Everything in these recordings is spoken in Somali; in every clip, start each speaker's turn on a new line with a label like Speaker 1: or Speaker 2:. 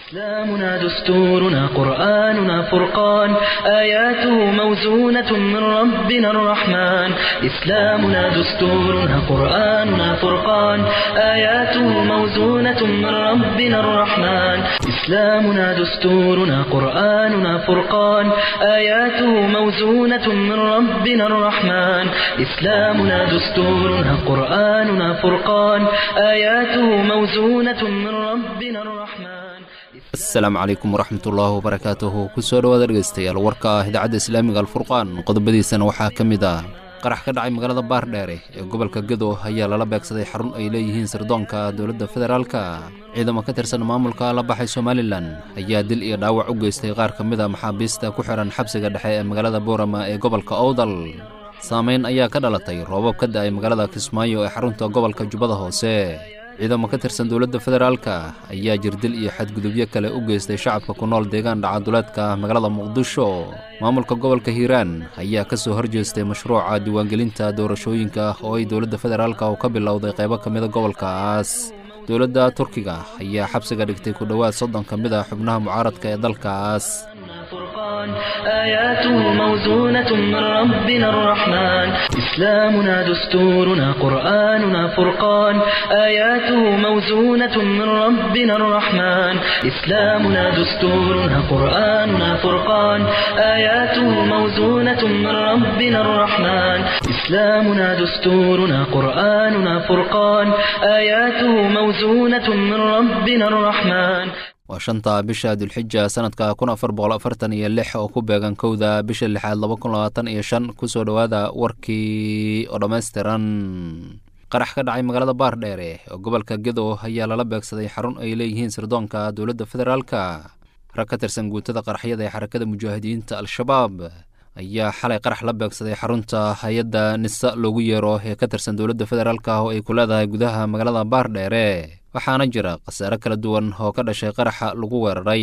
Speaker 1: إسلامنا دستورنا قرآننا فرقان آياته موزونة من ربنا الرحمن إسلامنا دستورنا قرآننا فرقان آياته موزونة من ربنا الرحمن إسلامنا دستورنا قرآننا فرقان آياته موزونة من ربنا الرحمن إسلامنا دستورنا قرآننا فرقان آياته موزونة من ربنا الرحمن
Speaker 2: asalaamu calaykum waraxmatullaahi wabarakaatuhu kusoo dhowaada dhegaystayaal warka ah idaacadda islaamiga alfurqaan qodobadiisana waxaa ka mid ah qarax ka dhacay magaalada baardheere ee gobolka gedo ayaa lala beegsaday xarun ay leeyihiin sirdoonka dowladda federaalka ciidamo ka tirsan maamulka la baxay somalilan ayaa dil iyo dhaawac u geystay qaar ka mid a maxaabiista ku xihan xabsiga dhexe ee magaalada boorama ee gobolka owdal saamayn ayaa ka dhalatay roobab ka da'ay magaalada kismaayo ee xarunta gobolka jubbada hoose ciidamo ka tirsan dowladda federaalka ayaa jirdil iyo xadgudubyo kale u geystay shacabka ku nool deegaan dhacaduleedka magaalada muqdisho maamulka gobolka hiiraan ayaa ka soo horjeestay mashruuca diiwaangelinta doorashooyinka oo ay dowladda federaalka oo ka bilowday qaybo ka mida gobolkaas dowladda turkiga ayaa xabsiga dhigtay ku dhowaad soddon ka mid a xubnaha mucaaradka ee dalkaas
Speaker 1: فرقان آياته موزونة من ربنا الرحمن إسلامنا دستورنا قرآننا فرقان آياته موزونة من ربنا الرحمن إسلامنا دستورنا قرآننا فرقان آياته موزونة من ربنا الرحمن إسلامنا دستورنا قرآننا فرقان آياته موزونة من ربنا الرحمن
Speaker 2: waa shanta bisha dulxija sanadka kun afar boqol afartan iyo lix oo ku beegan kowda bisha lixaad laba kun labaatan iyo shan kusoo dhowaada warkii oo dhammaystiran qarax ka dhacay magaalada baardheere oo gobolka gedo ayaa lala beegsaday xarun ay leeyihiin sirdoonka dowladda federaalka rag ka tirsan guutada qaraxyada ee xarakada mujaahidiinta al-shabaab ayaa xalay qarax la beegsaday xarunta hay-adda nisa loogu yeero ee ka tirsan dowladda federaalka oo ay ku leedahay gudaha magaalada baardheere waxaana jira khasaare kala duwan oo ka dhashay qaraxa lagu weeraray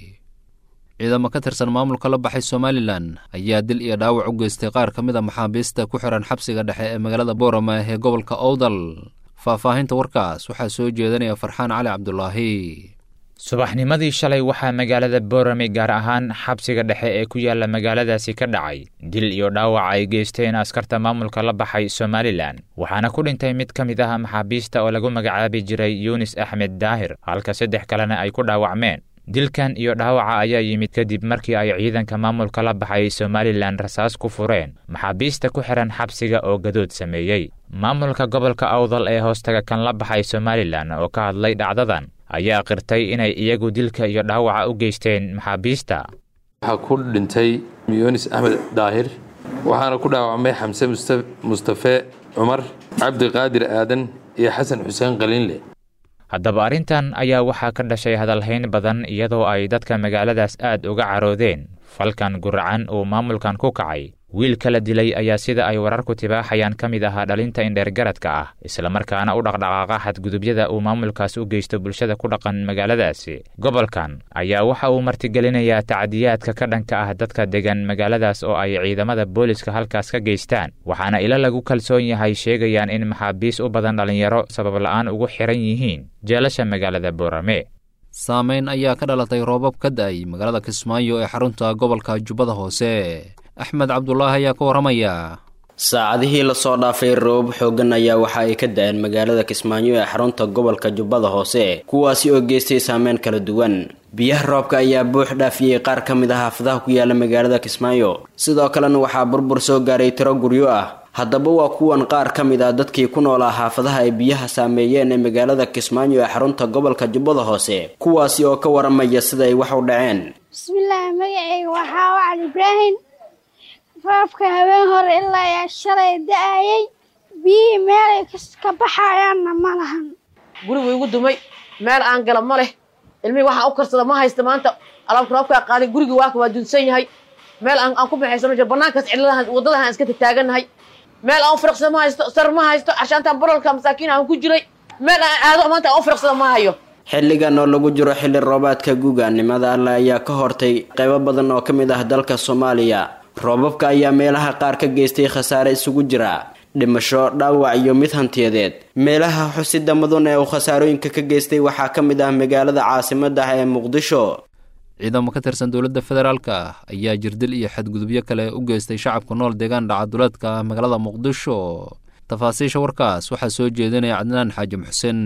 Speaker 2: ciidamo ka tirsan maamulka la baxay somalilan ayaa dil iyo dhaawac u geystay qaar ka mid a maxaabiista ku xihan xabsiga dhexe ee magaalada boorama ee gobolka owdal faahfaahinta warkaas waxaa soo jeedanaya farxaan cali cabdulaahi
Speaker 3: subaxnimadii shalay waxaa magaalada boorame gaar ahaan xabsiga dhexe ee ku yaala magaaladaasi ka dhacay dil iyo dhaawac ay geysteen askarta maamulka la baxay somalilan waxaana ku dhintay mid ka mid ah maxaabiista oo lagu magacaabi jiray yunis axmed daahir halka saddex kalena ay ku dhaawacmeen dilkan iyo dhaawaca ayaa yimid kadib markii ay ciidanka maamulka la baxay somalilan rasaas ku fureen maxaabiista ku xihan xabsiga oo gadood sameeyey maamulka gobolka awdal ee hoostaga kan la baxay somalilan oo ka hadlay dhacdadan ayaa qirtay inay iyagu dilka iyo dhaawaca u geysteen maxaabiista
Speaker 4: waxaa ku dhintay yunis axmed daahir waxaana ku dhaawacmay xamse mustafe cumar cabdiqaadir aadan iyo xasan xuseen qaliinle
Speaker 3: haddaba arrintan ayaa waxaa ka dhashay hadalhayn badan iyadoo ay dadka magaaladaas aad uga caroodeen falkan guracan uu maamulkan ku kacay wiil kala dilay ayaa sida ay wararku tibaaxayaan ka mid ahaa dhalinta indheergaradka ah islamarkaana u dhaqdhaqaaqa xadgudubyada uu maamulkaas u geysto bulshada ku dhaqan magaaladaasi gobolkan ayaa waxa uu martigelinayaa tacdiyaadka ka dhanka ah dadka degan magaaladaas oo ay ciidamada booliska halkaas ka geystaan waxaana ilo lagu kalsoon yahay sheegayaan in maxaabiis u badan dhallinyaro sabab la'aan ugu xiran yihiin jeelasha magaalada boorame
Speaker 2: saamayn ayaa ka dhalatay roobab ka da'ay magaalada kismaayo ee xarunta gobolka jubbada hoose axmed cabdulaahi ayaa ka warramaya
Speaker 5: saacadihii lasoo dhaafay roobab xooggan ayaa waxa ay ka da-een magaalada kismaayo ee xarunta gobolka jubbada hoose kuwaasi oo geystay saameyn kala duwan biyaha roobka ayaa buux dhaafiyey qaar ka mid ah xaafadaha ku yaala magaalada kismaayo sidoo kalena waxaa burbur soo gaaray tiro guryo ah haddaba waa kuwan qaar ka mid ah dadkii ku noolaa xaafadaha ay biyaha saameeyeen ee magaalada kismaayo ee xarunta gobolka jubbada hoose kuwaasi oo ka waramaya sida ay wax u dhaceen
Speaker 6: bismillaahi magacayga waxaa wacal ibraahim roobka habeen hore ilaa yaa shalay da-ayay biyihii meelay ka baxayaanna ma lahan
Speaker 7: gurigu igu dumay meel aan gala ma leh ilmihii waxaan u karsada ma haysta maanta alaabka roobkaa qaaday gurigii waaka waa dunsan yahay meel aan ku baxaysano jiro banaankaas cidladahan waddadahan iska tataaganahay meel aan u firiqsada ma haysto sar ma haysto cashaantaan barolka masaakiin aan ku jiray meel aan aado maanta aan u firiqsada ma hayo
Speaker 5: xilligan oo lagu jiro xilli roobaadka guugaannimada alle ayaa ka hortay qaybo badan oo ka mid ah dalka soomaaliya roobabka ayaa meelaha qaar ka geystay khasaare isugu jira dhimasho dhaawac iyo mid hantiyadeed meelaha xusida mudan ee uu khasaarooyinka ka geystay waxaa ka mid ah magaalada caasimadda ah ee muqdisho
Speaker 2: ciidamo ka tirsan dowladda federaalka ayaa jirdil iyo xadgudubyo kale u geystay shacabka nool deegaan dhacaduleedka magaalada muqdisho tafaasiisha warkaas waxaa soo jeedinaya cadnaan xaajim xuseen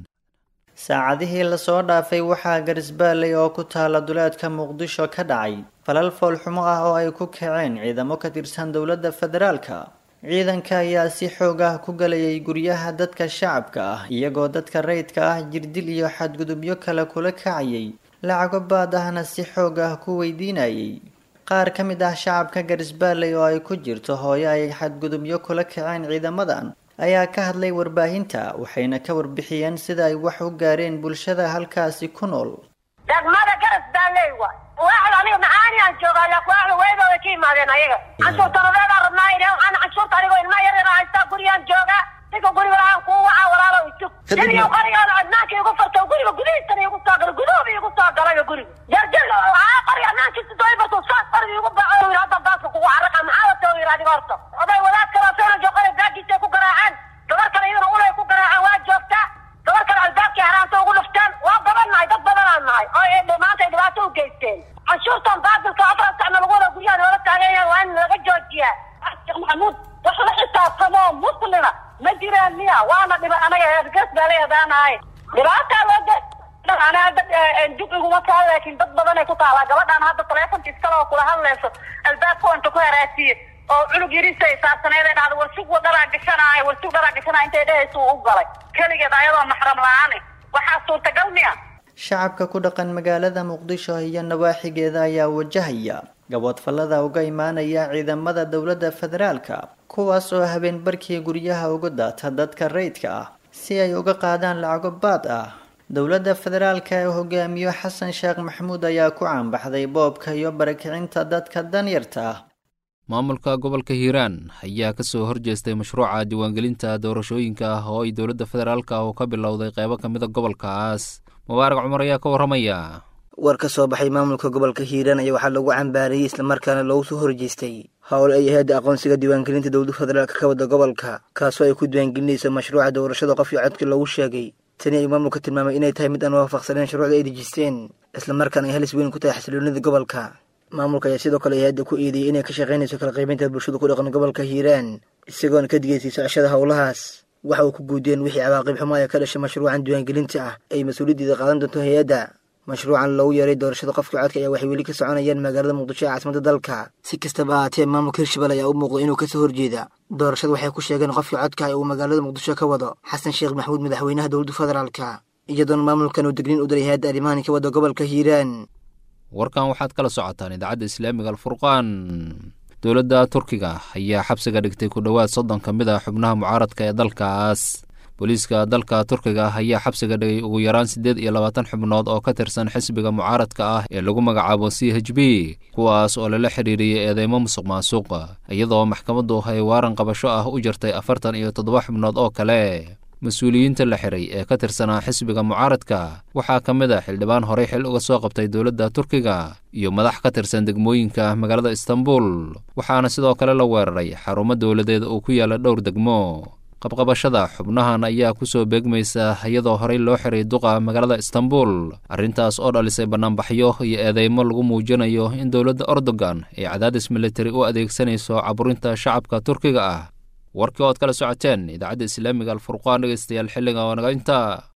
Speaker 8: saacadihii lasoo dhaafay waxaa garisbaaley oo ku taala duleedka muqdisho ka dhacay falal foolxumo ah oo ay ku kaceen ciidamo ka tirsan dowladda federaalka ciidanka ayaa si xoog ah ku galayay guryaha dadka shacabka ah iyagoo dadka rayidka ah jirdil iyo xadgudubyo kale kula kacayay lacago baad ahna si xoog ah ku weydiinayay qaar ka mid ah shacabka garisbaaley oo ay ku jirto hooyo ay xadgudubyo kula kaceen ciidamadan ayaa ka hadlay warbaahinta waxayna ka warbixiyeen sida ay wax u gaareen bulshada halkaasi ku nool
Speaker 9: degmada garisbaaley wa waaxda aniga maxaani aan joogaa laakiin waaxda weydooda ka yimaadeen ayaga canshuurtanadeedaan rabnaa idheen aan canshuurta anigoo ilma yar yar haystaa gurigaan joogaa ninka guriga lahaan kuu wacaa walaalo isug xilliga qorigaada adnaanka igu farto guriga gudihiisana igu soo galay guduhuba igu soo galay guriga jarjir haa qoriga adnaankiisa doo ifarto saas qoriga igu baco yidhi hadda baaska kugu caraqa maxaa wata yidhi adiga horta oday wadaad kale soona joogana baagiisa ku garaaceen gabar kale iyaduna ulay ku garaaceen waa joogtaa gabar kale albaabkii haraanta ugu dhufteen waa badan nahay dad badanaan nahay oo maanta ay dhibaato u geysteen canshuurtan baatilka afar sacna lagu wada guryaha noola taagan yahay waa in laga joojiyaa sheekh maxamuud wax la xisaabtamo muslima ma jiraan miya waana dhiba anaga heergas baalay adaanahay dhibaataa loo ge ana hadda dib iguma taha laakiin dad badan ay ku taalaa gabadhaan hadda taleefonka iskale oo kula hadlayso albaabka inta ku haraasiye oo cunug yariisa ay saabsaneed ay dhahdo warsug dharaa gashanaayo warsug dharaa gashanaayo intay dhehaysa uu u galay keligeed ayadoo maxram la-aan waxaa suurtagal miya
Speaker 8: shacabka ku dhaqan magaalada muqdisho iyo nawaaxigeeda ayaa wajahaya gaboodfallada uga imaanaya ciidamada dowladda federaalka kuwaas oo habeen barkii guryaha uga daata dadka rayidka ah si ay uga qaadaan lacago baad ah dowladda federaalka ee hogaamiyo xasan sheekh maxamuud ayaa ku caanbaxday boobka iyo barakicinta dadka danyarta ah
Speaker 2: maamulka gobolka hiiraan ayaa ka soo horjeestay mashruuca diiwaangelinta doorashooyinka ah oo ay dowladda federaalka oo ka bilowday qeybo ka mida gobolkaas mubaarak cumar ayaa ka warramaya
Speaker 10: war ka soo baxay maamulka gobolka hiiraan ayaa waxaa lagu cambaarayey islamarkaana loogu soo horjeestay howl ay ahayd aqoonsiga diiwaangelinta dowladda federaalka ka wada gobolka kaasoo ay ku diiwaangelinayso mashruuca doorashada qof iyo codkii loogu sheegay tani ay maamulka tilmaamay inay tahay mid aan waafaqsaneen shuruucda ay dejisteen islamarkaana ay halis weyn ku tahay xasiloonida gobolka maamulka ayaa sidoo kale hay-adda ku eedeeyey inay ka shaqaynayso kala qaybinta bulshada ku dhaqan gobolka hiiraan isagoona ka digaysay socashada howlahaas waxa uu ku guudeen wixii cawaaqib xumo ee ka dhashay mashruucan diiwaangelinta ah ay mas-uuliyaddeeda qaadan doonto hay-adda mashruucan loogu yeeray doorashada qofka codka ayaa waxay weli ka soconayaan magaalada muqdisho ee caasimada dalka si kastaba ahaatee maamulka hirshabelle ayaa u muuqda inuu kasoo horjeeda doorashada waxay ku sheegeen qofkii codka ee uu magaalada muqdisho ka wado xasan sheekh maxamuud madaxweynaha dowladda federaalka iyadoona maamulkan uu degniin u daray hay-adda arrimahan ka wada gobolka hiiraan
Speaker 2: warkan waxaad kala socotaan idaacadda islaamiga alfurqaan dowladda turkiga ayaa xabsiga dhigtay ku dhowaad soddon ka mid ah xubnaha mucaaradka ee dalkaas booliiska dalka turkiga ayaa xabsiga dhigay ugu yaraan siddeed iyo labaatan xubnood oo ka tirsan xisbiga mucaaradka ah ee lagu magacaabo c h b kuwaas oo lala xiriiriyey eedeymo musuq maasuq iyadoo maxkamaddu ay waaran qabasho ah u jirtay afartan iyo toddoba xubnood oo kale mas-uuliyiinta la xiray ee ka tirsanaa xisbiga mucaaradka waxaa ka mid a xildhibaan horey xil uga soo qabtay dowladda turkiga iyo madax ka tirsan degmooyinka magaalada istanbul waxaana sidoo kale la weeraray xarumo dowladeed oo ku yaala dhowr degmo qabqabashada xubnahan ayaa ku soo beegmaysa iyadoo horey loo xiray duqa magaalada istanbul arrintaas oo dhalisay bannaanbaxyo iyo eedeymo lagu muujinayo in dowladda erdogan ay cadaadis militari u adeegsanayso caburinta shacabka turkiga ah warkii ood kala socoteen idaacadda islaamiga alfurqaan dhegeystayaal xilliga oo naga inta